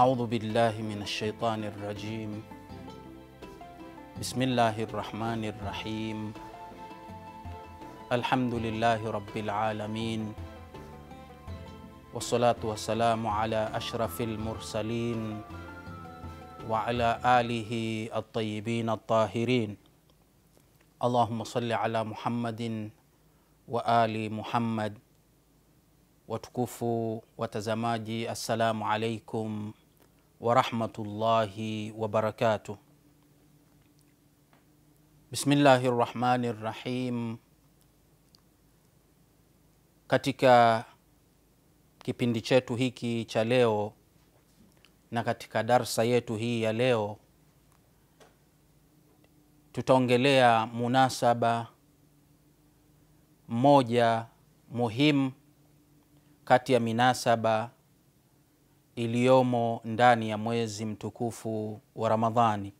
أعوذ بالله من الشيطان الرجيم بسم الله الرحمن الرحيم الحمد لله رب العالمين والصلاة والسلام على أشرف المرسلين وعلى آله الطيبين الطاهرين اللهم صل على محمد وآل محمد watukufu watazamaji assalamu alaikum warahmatullahi wabarakatuh bismillahi rrahmani rrahim katika kipindi chetu hiki cha leo na katika darsa yetu hii ya leo tutaongelea munasaba mmoja muhimu kati ya minasaba iliyomo ndani ya mwezi mtukufu wa Ramadhani,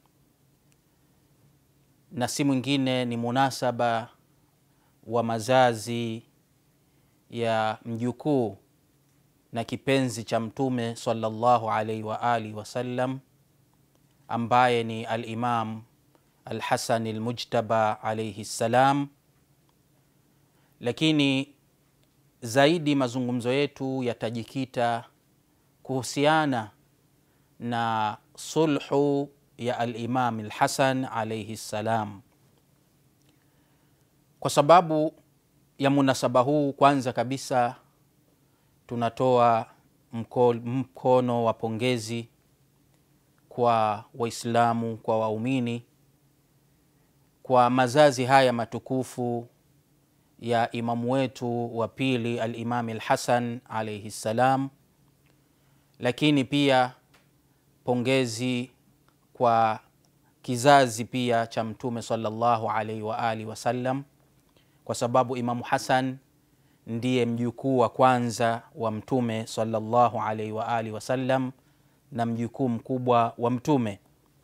na si mwingine ni munasaba wa mazazi ya mjukuu na kipenzi cha Mtume sallallahu alaihi wa alihi wasallam ambaye ni Alimam Alhasan Almujtaba alaihi ssalam, lakini zaidi mazungumzo yetu yatajikita kuhusiana na sulhu ya Alimam Alhasan alaihi ssalam. Kwa sababu ya munasaba huu, kwanza kabisa tunatoa mko, mkono wa pongezi kwa Waislamu, kwa waumini kwa mazazi haya matukufu ya imamu wetu wa pili Alimami Alhasan alaihi ssalam, lakini pia pongezi kwa kizazi pia cha Mtume sallallahu alaihi wa alihi wasallam, kwa sababu Imamu Hasan ndiye mjukuu wa kwanza wa Mtume sallallahu alaihi wa alihi wasallam na mjukuu mkubwa wa Mtume.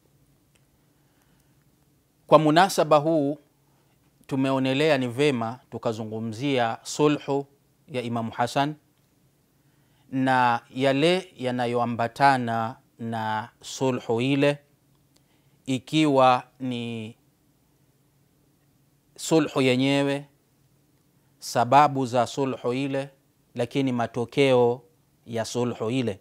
Kwa munasaba huu tumeonelea ni vema tukazungumzia sulhu ya Imamu Hasan na yale yanayoambatana na sulhu ile, ikiwa ni sulhu yenyewe, sababu za sulhu ile, lakini matokeo ya sulhu ile,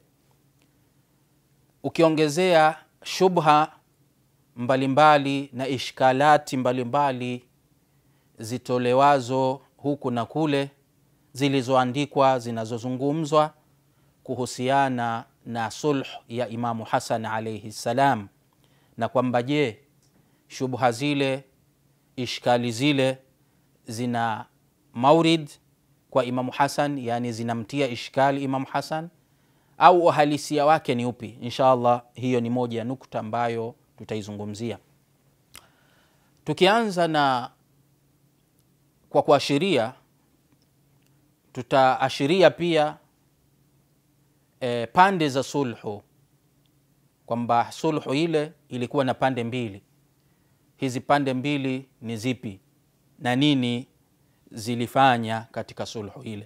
ukiongezea shubha mbalimbali mbali na ishkalati mbalimbali mbali zitolewazo huku na kule zilizoandikwa zinazozungumzwa kuhusiana na sulh ya Imamu Hasan alaihi ssalam, na kwamba je, shubha zile ishkali zile zina maurid kwa Imamu Hasan, yani zinamtia ishkali Imamu Hasan au uhalisia wake ni upi? Insha allah hiyo ni moja ya nukta ambayo tutaizungumzia tukianza na kwa kuashiria tutaashiria pia e, pande za sulhu kwamba sulhu ile ilikuwa na pande mbili. Hizi pande mbili ni zipi na nini zilifanya katika sulhu ile?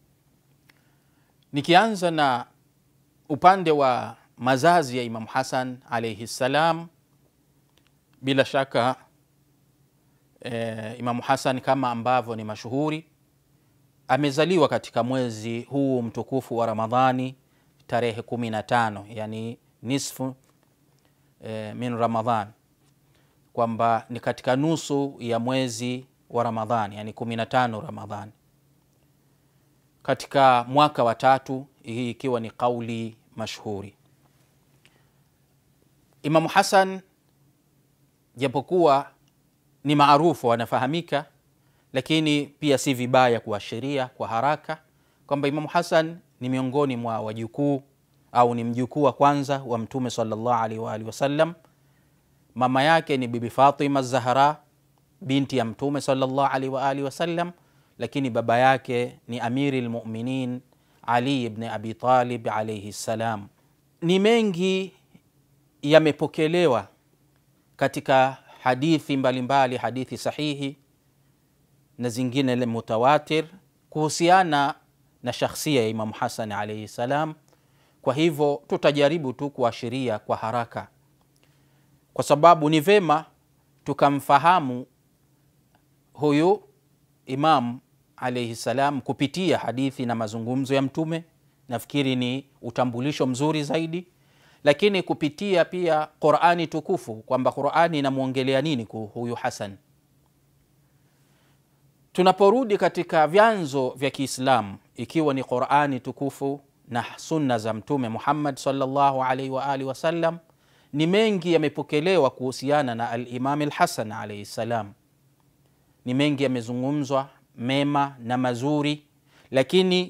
Nikianza na upande wa mazazi ya Imamu Hasan alaihi ssalam, bila shaka E, Imamu Hasan kama ambavyo ni mashuhuri amezaliwa katika mwezi huu mtukufu wa Ramadhani tarehe kumi na tano yani nisfu e, min Ramadhan, kwamba ni katika nusu ya mwezi wa Ramadhani yani kumi na tano Ramadhani katika mwaka wa tatu, hii ikiwa ni kauli mashhuri. Imamu Hasan japokuwa ni maarufu wanafahamika, lakini pia si vibaya kuashiria kwa haraka kwamba Imamu Hasan ni miongoni mwa wajukuu au ni mjukuu wa kwanza wa Mtume sallallahu alaihi wa alihi wasallam. Mama yake ni Bibi Fatima Zahra binti ya Mtume sallallahu alaihi wa alihi wasallam, lakini baba yake ni Amiri lmuminin Ali ibn Abi Talib alaihi ssalam. Ni mengi yamepokelewa katika hadithi mbalimbali mbali, hadithi sahihi na zingine le mutawatir kuhusiana na shakhsia ya Imamu Hasan alaihi salam, kwa hivyo tutajaribu tu kuashiria kwa haraka kwa sababu ni vema tukamfahamu huyu imam alaihi salam kupitia hadithi na mazungumzo ya mtume nafikiri ni utambulisho mzuri zaidi lakini kupitia pia qurani tukufu kwamba qurani inamwongelea nini huyu hasan tunaporudi katika vyanzo vya kiislamu ikiwa ni qurani tukufu na sunna za mtume muhammad salllahu alaihi waalihi wasallam ni mengi yamepokelewa kuhusiana na alimami lhasan alaihi ssalam ni mengi yamezungumzwa mema na mazuri lakini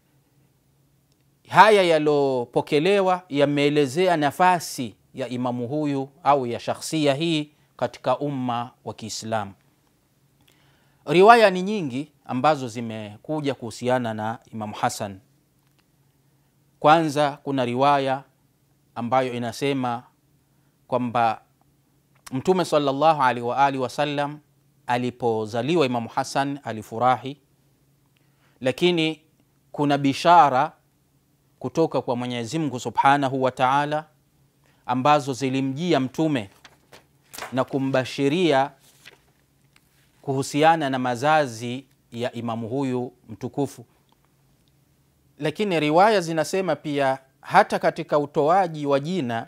haya yaliyopokelewa yameelezea nafasi ya imamu huyu au ya shakhsia hii katika umma wa kiislamu riwaya ni nyingi ambazo zimekuja kuhusiana na imamu hasan kwanza kuna riwaya ambayo inasema kwamba mtume salllahu alaihi waalihi wasallam alipozaliwa imamu hasan alifurahi lakini kuna bishara kutoka kwa mwenyezi mungu subhanahu wa taala ambazo zilimjia mtume na kumbashiria kuhusiana na mazazi ya imamu huyu mtukufu lakini riwaya zinasema pia hata katika utoaji wa jina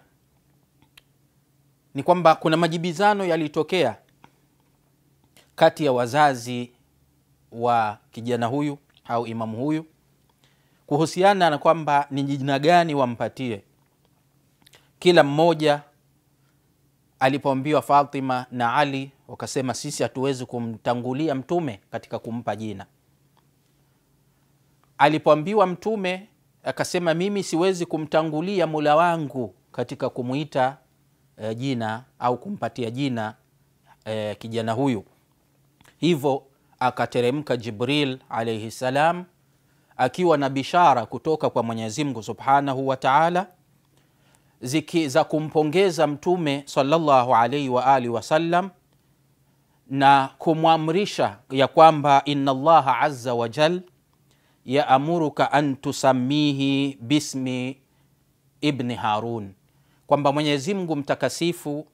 ni kwamba kuna majibizano yalitokea kati ya wazazi wa kijana huyu au imamu huyu kuhusiana na kwamba ni jina gani wampatie kila mmoja alipoambiwa fatima na ali wakasema sisi hatuwezi kumtangulia mtume katika kumpa jina alipoambiwa mtume akasema mimi siwezi kumtangulia mula wangu katika kumwita e, jina au kumpatia jina e, kijana huyu hivyo akateremka jibril alaihi salam akiwa na bishara kutoka kwa mwenyezi mungu subhanahu wa taala ziki za kumpongeza mtume salllahu alaihi waalihi wasallam na kumwamrisha ya kwamba ina llaha aza wajal yaamuruka an tusamihi bismi ibni harun kwamba mwenyezi mungu mtakasifu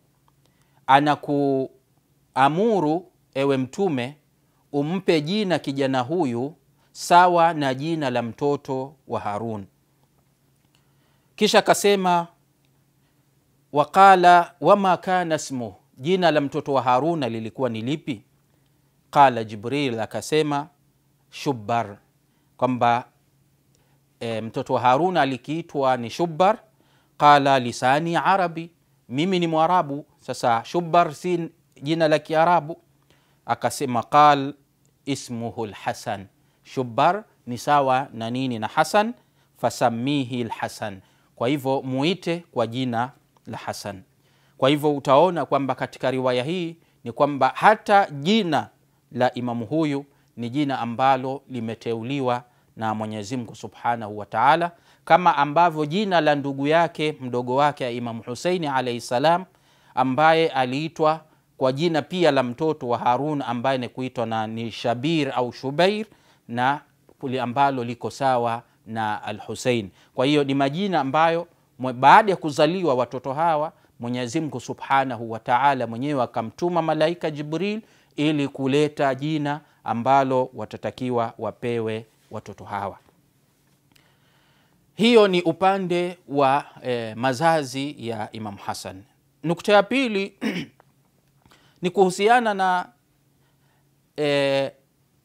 anakuamuru ewe mtume umpe jina kijana huyu sawa na jina la mtoto wa harun kisha akasema waqala wama kana smuh jina la mtoto wa haruna lilikuwa ni lipi qala jibril akasema shubbar kwamba e, mtoto wa haruna alikiitwa ni shubbar qala lisani arabi mimi ni mwarabu sasa shubbar si jina la kiarabu akasema qal ismuhu lhasan shubbar ni sawa na nini na hasan fasamihi lhasan kwa hivyo muite kwa jina la hasan kwa hivyo utaona kwamba katika riwaya hii ni kwamba hata jina la imamu huyu ni jina ambalo limeteuliwa na mwenyezi mungu subhanahu wa taala kama ambavyo jina la ndugu yake mdogo wake imamu huseini alaihi salam ambaye aliitwa kwa jina pia la mtoto wa harun ambaye ni kuitwa na ni shabir au shubair na kuli ambalo liko sawa na al husein kwa hiyo ni majina ambayo baada ya kuzaliwa watoto hawa mwenyezi mungu subhanahu wa taala mwenyewe akamtuma malaika jibril ili kuleta jina ambalo watatakiwa wapewe watoto hawa hiyo ni upande wa eh, mazazi ya imam hasan nukta ya pili ni kuhusiana na eh,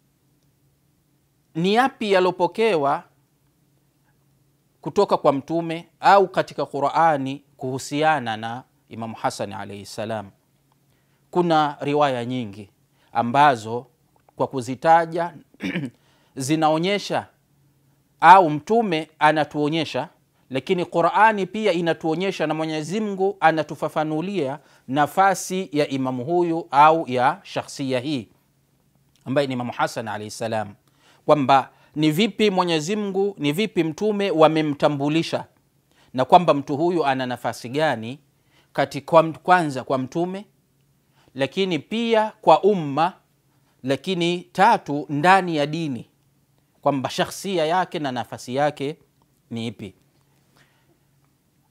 ni yapi yaliopokewa kutoka kwa mtume au katika qurani kuhusiana na imamu hasani alaihi ssalam kuna riwaya nyingi ambazo kwa kuzitaja zinaonyesha au mtume anatuonyesha lakini qurani pia inatuonyesha na mwenyezi mungu anatufafanulia nafasi ya imamu huyu au ya shakhsia hii ambaye ni imamu hasan alaihi ssalam kwamba ni vipi mwenyezi mungu ni vipi mtume wamemtambulisha na kwamba mtu huyu ana nafasi gani katika kwanza kwa mtume lakini pia kwa umma lakini tatu ndani ya dini kwamba shakhsia yake na nafasi yake ni ipi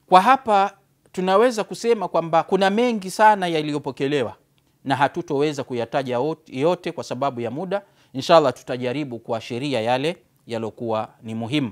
kwa hapa tunaweza kusema kwamba kuna mengi sana yaliyopokelewa na hatutoweza kuyataja ot- yote kwa sababu ya muda inshallah tutajaribu kuashiria yale yaliokuwa ni muhimu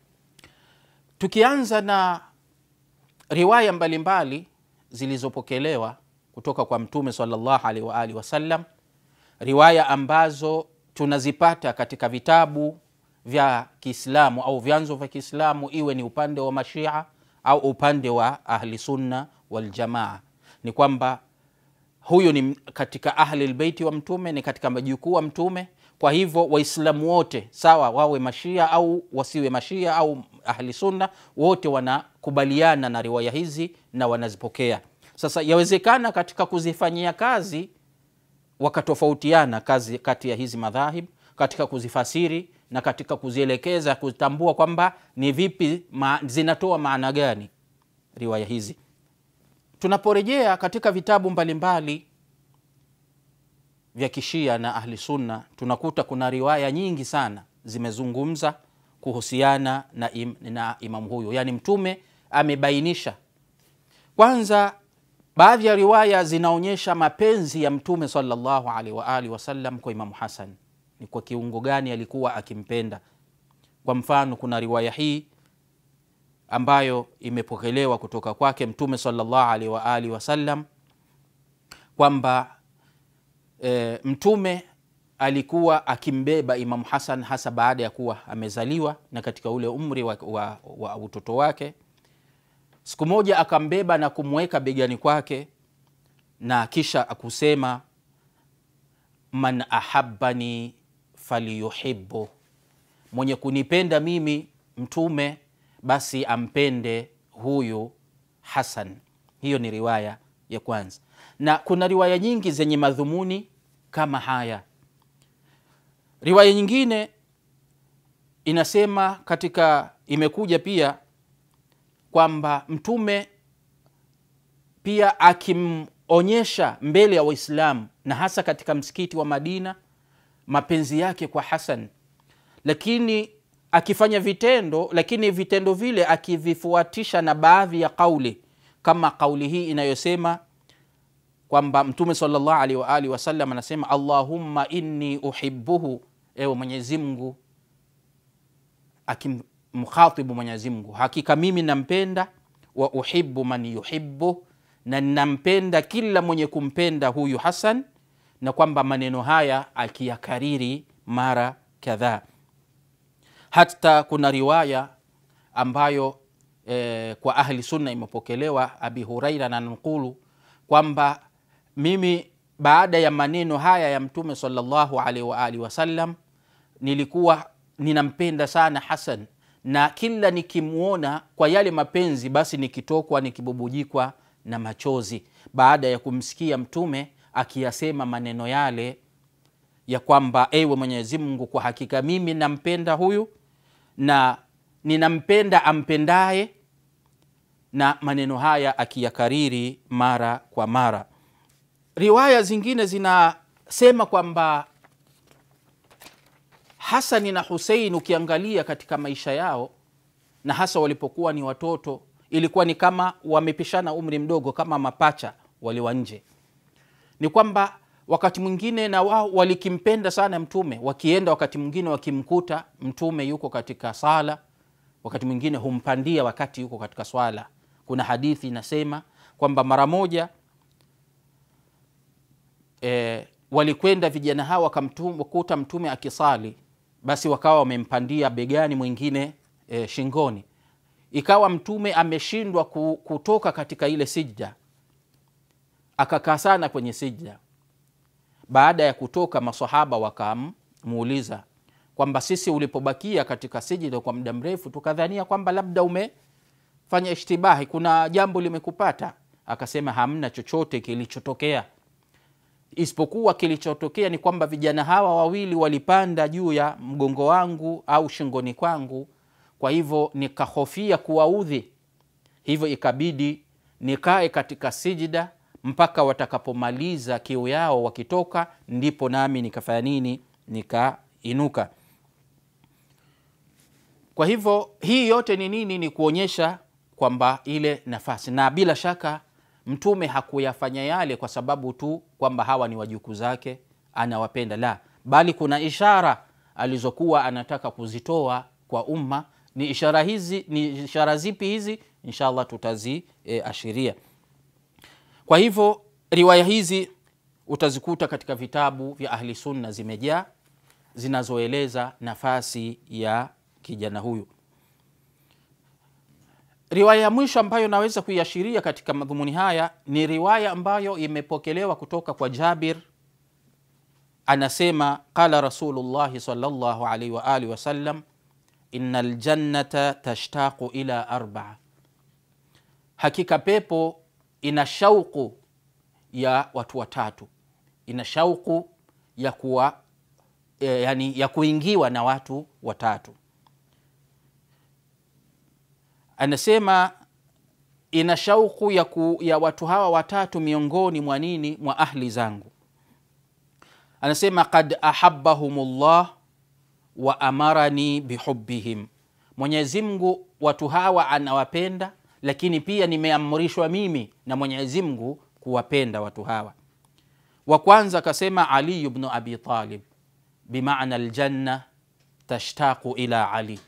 tukianza na riwaya mbalimbali zilizopokelewa kutoka kwa mtume salllahu alaihi waalihi wasallam riwaya ambazo tunazipata katika vitabu vya kiislamu au vyanzo vya kiislamu iwe ni upande wa mashia au upande wa ahli sunna waljamaa ni kwamba huyu ni katika ahli lbeiti wa mtume ni katika majukuu wa mtume kwa hivyo waislamu wote sawa wawe mashia au wasiwe mashia au ahli sunna wote wanakubaliana na riwaya hizi na wanazipokea sasa yawezekana katika kuzifanyia kazi wakatofautiana kazi kati ya hizi madhahib katika kuzifasiri na katika kuzielekeza kutambua kwamba ni vipi ma, zinatoa maana gani riwaya hizi tunaporejea katika vitabu mbalimbali vya kishia na ahli sunna tunakuta kuna riwaya nyingi sana zimezungumza kuhusiana na, im, na imamu huyo yaani mtume amebainisha kwanza baadhi ya riwaya zinaonyesha mapenzi ya mtume salllahu alaihi waalihi wasallam kwa imamu hasan ni kwa kiungo gani alikuwa akimpenda kwa mfano kuna riwaya hii ambayo imepokelewa kutoka kwake mtume salllahu alaihi waalihi wasallam kwamba e, mtume alikuwa akimbeba imamu hasan hasa baada ya kuwa amezaliwa na katika ule umri wa, wa, wa utoto wake siku moja akambeba na kumweka begani kwake na kisha akusema man ahabani faliyuhibu mwenye kunipenda mimi mtume basi ampende huyu hasan hiyo ni riwaya ya kwanza na kuna riwaya nyingi zenye madhumuni kama haya riwaya nyingine inasema katika imekuja pia kwamba mtume pia akimonyesha mbele ya waislamu na hasa katika msikiti wa madina mapenzi yake kwa hasan lakini akifanya vitendo lakini vitendo vile akivifuatisha na baadhi ya kauli kama kauli hii inayosema kwamba mtume salllahu alaihi waalihi wasallam anasema allahumma inni uhibuhu ewe mwenyezimngu akimkhatibu mwenyezimngu hakika mimi nampenda wa uhibu man yuhibu na nampenda kila mwenye kumpenda huyu hasan na kwamba maneno haya akiyakariri mara kadhaa hata kuna riwaya ambayo eh, kwa ahli sunna imepokelewa abi huraira na nukulu kwamba mimi baada ya maneno haya ya mtume salllahu alaihi waalihi wasallam nilikuwa ninampenda sana hasan na kila nikimwona kwa yale mapenzi basi nikitokwa nikibubujikwa na machozi baada ya kumsikia mtume akiyasema maneno yale ya kwamba ewe mwenyezi mungu kwa hakika mimi nampenda huyu na ninampenda ampendaye na maneno haya akiyakariri mara kwa mara riwaya zingine zinasema kwamba hasani na husein ukiangalia katika maisha yao na hasa walipokuwa ni watoto ilikuwa ni kama wamepishana umri mdogo kama mapacha waliwa nje ni kwamba wakati mwingine na wao walikimpenda sana mtume wakienda wakati mwingine wakimkuta mtume yuko katika sala wakati mwingine humpandia wakati yuko katika swala kuna hadithi inasema kwamba mara moja e, walikwenda vijana hawa wakamkuta mtume akisali basi wakawa wamempandia begani mwingine e, shingoni ikawa mtume ameshindwa kutoka katika ile sijda akakaa sana kwenye sijda baada ya kutoka masahaba wakamuuliza kwamba sisi ulipobakia katika sijida kwa muda mrefu tukadhania kwamba labda umefanya ishtibahi kuna jambo limekupata akasema hamna chochote kilichotokea isipokuwa kilichotokea ni kwamba vijana hawa wawili walipanda juu ya mgongo wangu au shingoni kwangu kwa hivyo nikahofia kuwaudhi hivyo ikabidi nikae katika sijida mpaka watakapomaliza kiu yao wakitoka ndipo nami nikafanya nini nikainuka kwa hivyo hii yote ni nini ni kuonyesha kwamba ile nafasi, na bila shaka Mtume hakuyafanya yale kwa sababu tu kwamba hawa ni wajukuu zake anawapenda, la, bali kuna ishara alizokuwa anataka kuzitoa kwa umma. Ni ishara hizi, ni ishara zipi hizi? Inshallah tutaziashiria. E, kwa hivyo riwaya hizi utazikuta katika vitabu vya Ahli Sunna zimejaa zinazoeleza nafasi ya kijana huyu. Riwaya ya mwisho ambayo naweza kuiashiria katika madhumuni haya ni riwaya ambayo imepokelewa kutoka kwa Jabir, anasema qala Rasulullahi sallallahu alaihi wa alihi wasallam inna ljannata tashtaqu ila arbaa, hakika pepo ina shauku ya watu watatu, ina shauku ya kuwa e, yani ya kuingiwa na watu watatu. Anasema ina shauku ya, ku, ya watu hawa watatu miongoni mwa nini mwa ahli zangu. Anasema kad ahabbahum llah wa amarani bihubbihim, Mwenyezi Mungu watu hawa anawapenda, lakini pia nimeamrishwa mimi na Mwenyezi Mungu kuwapenda watu hawa. Wa kwanza akasema Ali bnu Abi Talib, bimaana aljanna tashtaqu ila Ali.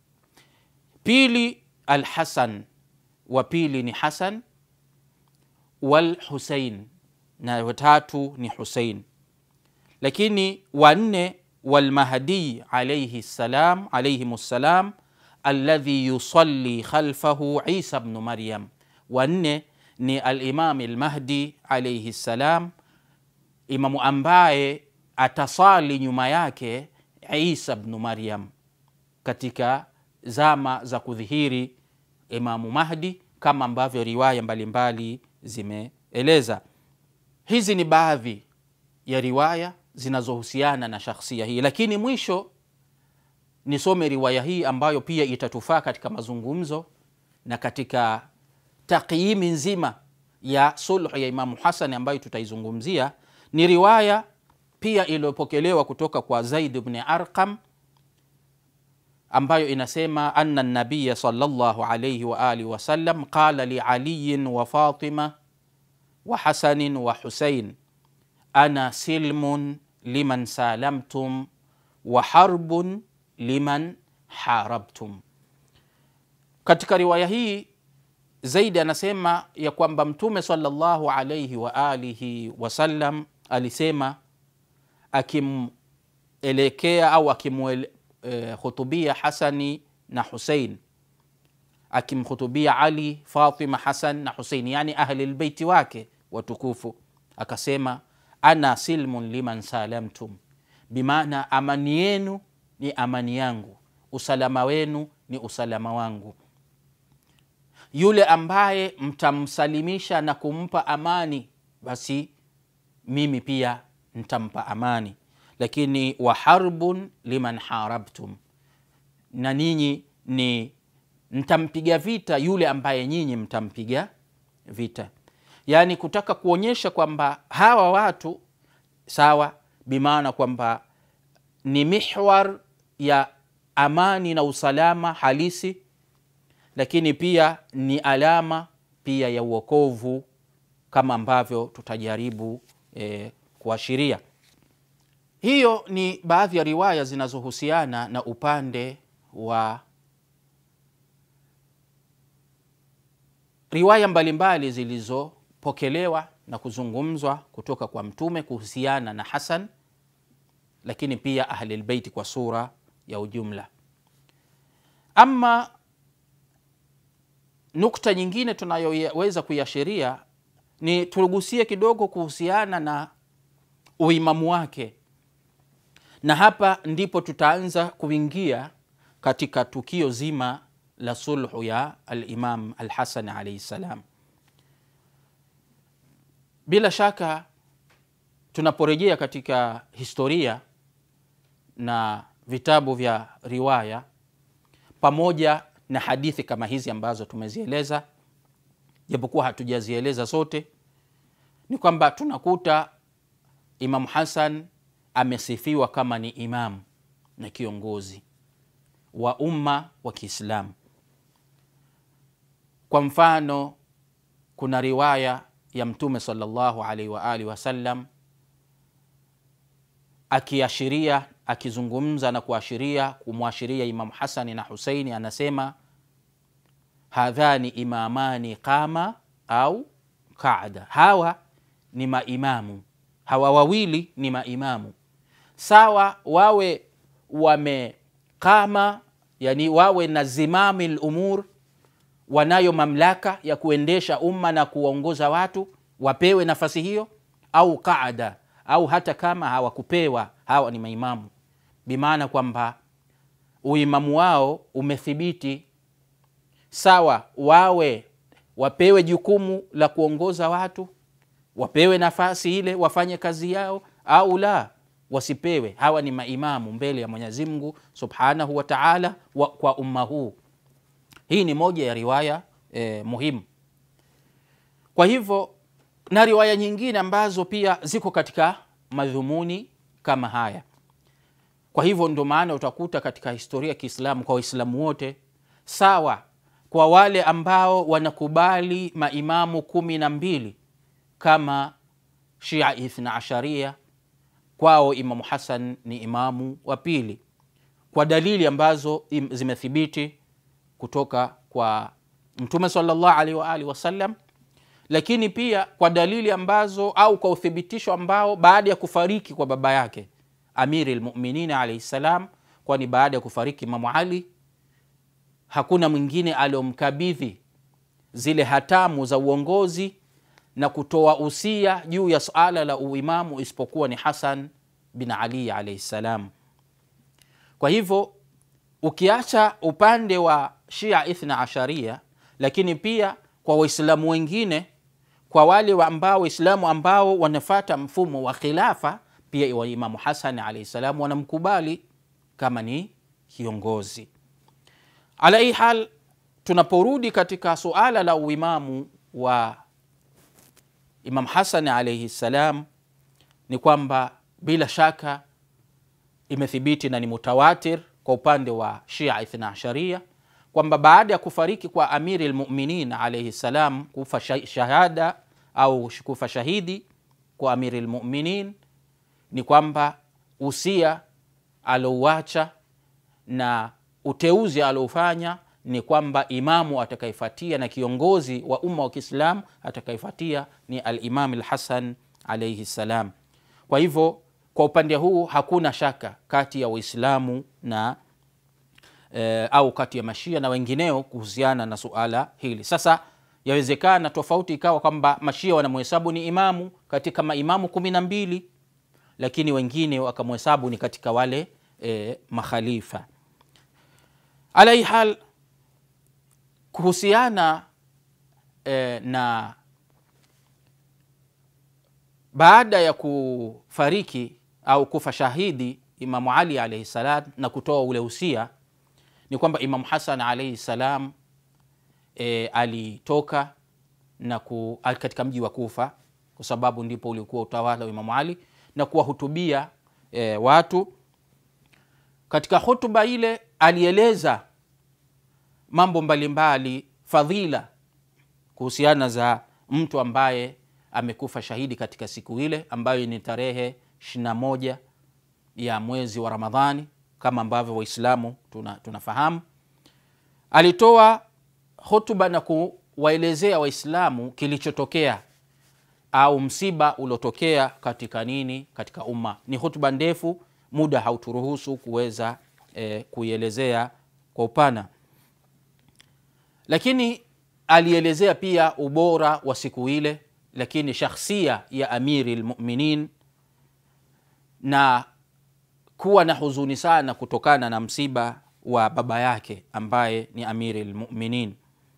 Pili Alhasan, wa pili ni Hasan. Walhusein, na watatu ni Husein. Lakini wanne walmahdi alaihi salam alaihim ssalam alladhi yusalli khalfahu Isa bnu Maryam. Wanne ni Alimami Lmahdi alaihi ssalam, imamu ambaye atasali nyuma yake Isa bnu Maryam katika zama za kudhihiri Imamu Mahdi, kama ambavyo riwaya mbalimbali zimeeleza. Hizi ni baadhi ya riwaya zinazohusiana na shakhsia hii, lakini mwisho nisome riwaya hii ambayo pia itatufaa katika mazungumzo na katika takyimi nzima ya sulhu ya Imamu Hasani ambayo tutaizungumzia. Ni riwaya pia iliyopokelewa kutoka kwa Zaid bni Arqam ambayo inasema anna nabiya sallallahu alayhi wa alihi wasallam qala li aliyin wa Fatima wa Hasanin wa Husain ana silmun liman salamtum wa harbun liman harabtum. Katika riwaya hii Zaidi anasema ya kwamba Mtume sallallahu alayhi wa alihi wasallam alisema akimwelekea au akimhutubia e, Hasani na Husein, akimhutubia Ali, Fatima, Hasan na Husein, yani ahli lbeiti wake watukufu, akasema ana silmun liman salamtum, bimaana amani yenu ni amani yangu, usalama wenu ni usalama wangu. Yule ambaye mtamsalimisha na kumpa amani, basi mimi pia ntampa amani. Lakini wa harbun liman harabtum, na ninyi ni mtampiga vita yule ambaye nyinyi mtampiga vita, yaani kutaka kuonyesha kwamba hawa watu sawa, bimaana kwamba ni mihwar ya amani na usalama halisi lakini pia ni alama pia ya uokovu kama ambavyo tutajaribu e, kuashiria. Hiyo ni baadhi ya riwaya zinazohusiana na upande wa riwaya mbalimbali zilizopokelewa na kuzungumzwa kutoka kwa Mtume kuhusiana na Hasan, lakini pia Ahlilbeiti kwa sura ya ujumla. Ama nukta nyingine tunayoweza kuiashiria ni tugusie kidogo kuhusiana na uimamu wake, na hapa ndipo tutaanza kuingia katika tukio zima la sulhu ya Alimam Alhasan alaihi ssalam. Bila shaka tunaporejea katika historia na vitabu vya riwaya pamoja na hadithi kama hizi ambazo tumezieleza, japokuwa hatujazieleza zote, ni kwamba tunakuta Imamu Hasan amesifiwa kama ni imamu na kiongozi wa umma wa Kiislamu. kwa mfano kuna riwaya ya mtume salllahu alaihi waalihi wasallam akiashiria akizungumza na kuashiria kumwashiria imamu hasani na huseini anasema hadhani imamani qama au qaada hawa ni maimamu hawa wawili ni maimamu sawa wawe wamekama yani wawe na zimami lumur wanayo mamlaka ya kuendesha umma na kuwaongoza watu wapewe nafasi hiyo au qaada au hata kama hawakupewa hawa ni maimamu bimaana kwamba uimamu wao umethibiti sawa wawe wapewe jukumu la kuongoza watu wapewe nafasi ile wafanye kazi yao au la wasipewe hawa ni maimamu mbele ya mwenyezi mungu subhanahu wa taala wa, kwa umma huu hii ni moja ya riwaya eh, muhimu kwa hivyo na riwaya nyingine ambazo pia ziko katika madhumuni kama haya kwa hivyo ndo maana utakuta katika historia ya kiislamu kwa waislamu wote sawa kwa wale ambao wanakubali maimamu kumi na mbili kama shia ithna asharia kwao imamu hasan ni imamu wa pili kwa dalili ambazo im- zimethibiti kutoka kwa mtume salllah alaihi waalihi wasallam lakini pia kwa dalili ambazo au kwa uthibitisho ambao baada ya kufariki kwa baba yake amiri lmuminin alaihi ssalam kwani baada ya kufariki imamu ali hakuna mwingine aliomkabidhi zile hatamu za uongozi na kutoa usia juu ya suala la uimamu isipokuwa ni hasan bin ali alaihi ssalam kwa hivyo ukiacha upande wa shia ithna asharia lakini pia kwa waislamu wengine kwa wale wa ambao waislamu ambao wanafata mfumo wa khilafa pia wa imamu hasan alaihi salam wanamkubali kama ni kiongozi ala hii hal tunaporudi katika suala la uimamu wa imam hasan alaihi ssalam ni kwamba bila shaka imethibiti na ni mutawatir kwa upande wa shia ithna asharia kwamba baada ya kufariki kwa amiri lmuminin alaihi ssalam kufa sha- shahada au kufa shahidi kwa amiri lmuminin ni kwamba usia alouacha na uteuzi aliofanya ni kwamba imamu atakayefuatia na kiongozi wa umma wa kiislamu atakayefuatia ni alimam lhasan alaihi ssalam kwa hivyo kwa upande huu hakuna shaka kati ya waislamu na e, au kati ya mashia na wengineo kuhusiana na suala hili sasa yawezekana tofauti ikawa kwamba mashia wanamhesabu ni imamu katika maimamu kumi na mbili lakini wengine wakamhesabu ni katika wale e, makhalifa ala hii hal kuhusiana e, na baada ya kufariki au kufa shahidi imamu ali alaihi salam na kutoa ule usia ni kwamba imamu hasan alaihi salam e, alitoka na ku, al- katika mji wa kufa kwa sababu ndipo ulikuwa utawala wa imamu ali na kuwahutubia e, watu katika hutuba ile alieleza mambo mbalimbali fadhila kuhusiana za mtu ambaye amekufa shahidi katika siku ile ambayo ni tarehe 21 ya mwezi wa ramadhani kama ambavyo waislamu tuna, tunafahamu alitoa hutuba na kuwaelezea waislamu kilichotokea au msiba uliotokea katika nini katika umma ni hutuba ndefu muda hauturuhusu kuweza e, kuielezea kwa upana lakini alielezea pia ubora wa siku ile lakini shakhsia ya amiri lmuminin na kuwa na huzuni sana kutokana na msiba wa baba yake ambaye ni amiri lmuminin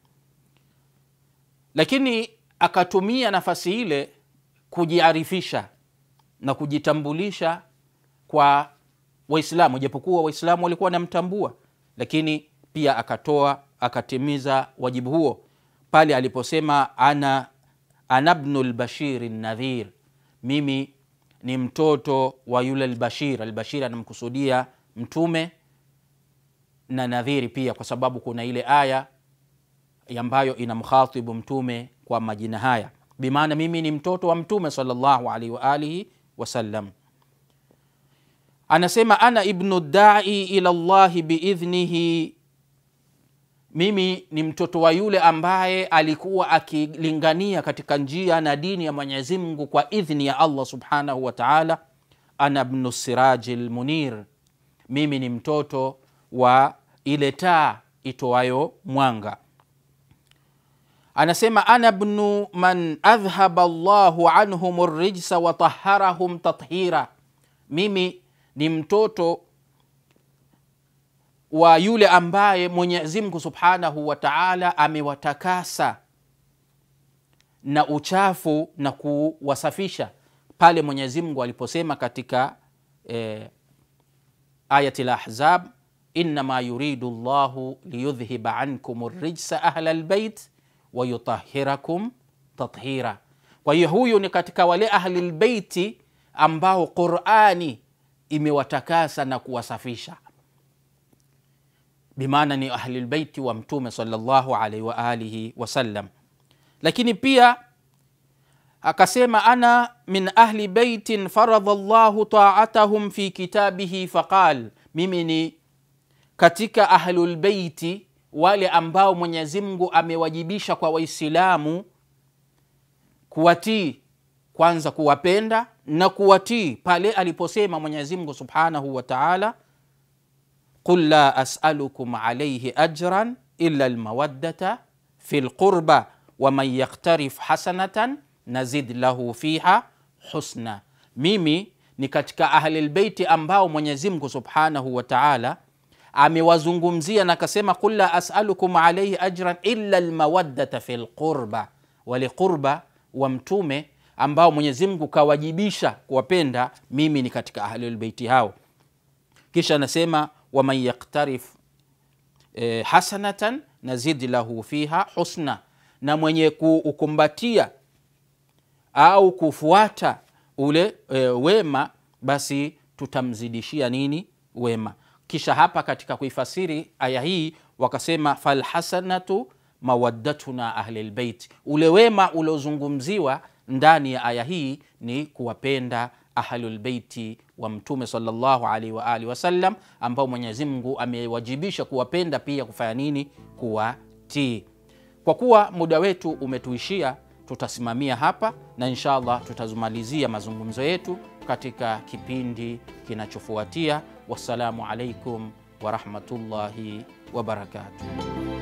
lakini akatumia nafasi ile kujiarifisha na kujitambulisha kwa waislamu japokuwa waislamu walikuwa wanamtambua lakini pia akatoa akatimiza wajibu huo pale aliposema ana ana bnu lbashiri nadhir mimi ni mtoto wa yule albashir albashir anamkusudia mtume na nadhiri pia kwa sababu kuna ile aya ambayo inamkhatibu mtume kwa majina haya bimaana mimi ni mtoto wa mtume salllahu alaihi waalihi wasallam anasema ana ibnu dai ila llahi biidhnihi mimi ni mtoto wa yule ambaye alikuwa akilingania katika njia na dini ya mwenyezi mungu kwa idhni ya allah subhanahu wa taala ana bnu siraji lmunir mimi ni mtoto wa ile taa itoayo mwanga anasema ana bnu man adhhaba llahu anhum rijsa wataharahum tathira mimi ni mtoto wa yule ambaye mwenyezi mungu subhanahu wa taala amewatakasa na uchafu na kuwasafisha pale mwenyezi mungu aliposema katika eh, ayati lahzab innama yuridu llahu liyudhhiba ankum rijsa ahla lbeit wayutahirakum tathira kwa hiyo huyu ni katika wale ahli lbeiti ambao qurani imewatakasa na kuwasafisha bimaana ni ahlilbeiti wa mtume salllahu alaihi waalihi wasallam lakini pia akasema ana min ahli beitin faradha llahu taatahum fi kitabihi faqal mimi ni katika ahlulbeiti wale ambao mwenyezi mungu amewajibisha kwa waislamu kuwatii kwanza kuwapenda na kuwatii pale aliposema mwenyezi mungu subhanahu wa taala qul la asalukum alaihi ajran illa lmawaddata fi lqurba waman yaktarif hasanatan nazid lahu fiha husna mimi ni katika ahlilbeiti ambao mwenyezi mungu subhanahu wa taala amewazungumzia na akasema qul la asalukum alaihi ajran illa lmawaddata fi lqurba wale qurba wa mtume ambao mwenyezi mungu kawajibisha kuwapenda mimi ni katika ahlulbeiti hao kisha anasema waman yaktarif e, hasanatan nazid lahu fiha husna na mwenye kuukumbatia au kufuata ule e, wema basi tutamzidishia nini wema kisha hapa katika kuifasiri aya hii wakasema falhasanatu mawaddatuna ahlilbeit ule wema uliozungumziwa ndani ya aya hii ni kuwapenda ahlulbeiti wa mtume salllahu alaihi waalihi wasallam ambao mwenyezi mungu amewajibisha kuwapenda pia kufanya nini kuwatii kwa kuwa muda wetu umetuishia tutasimamia hapa na insha allah tutazumalizia mazungumzo yetu katika kipindi kinachofuatia wassalamu alaikum warahmatullahi wabarakatuh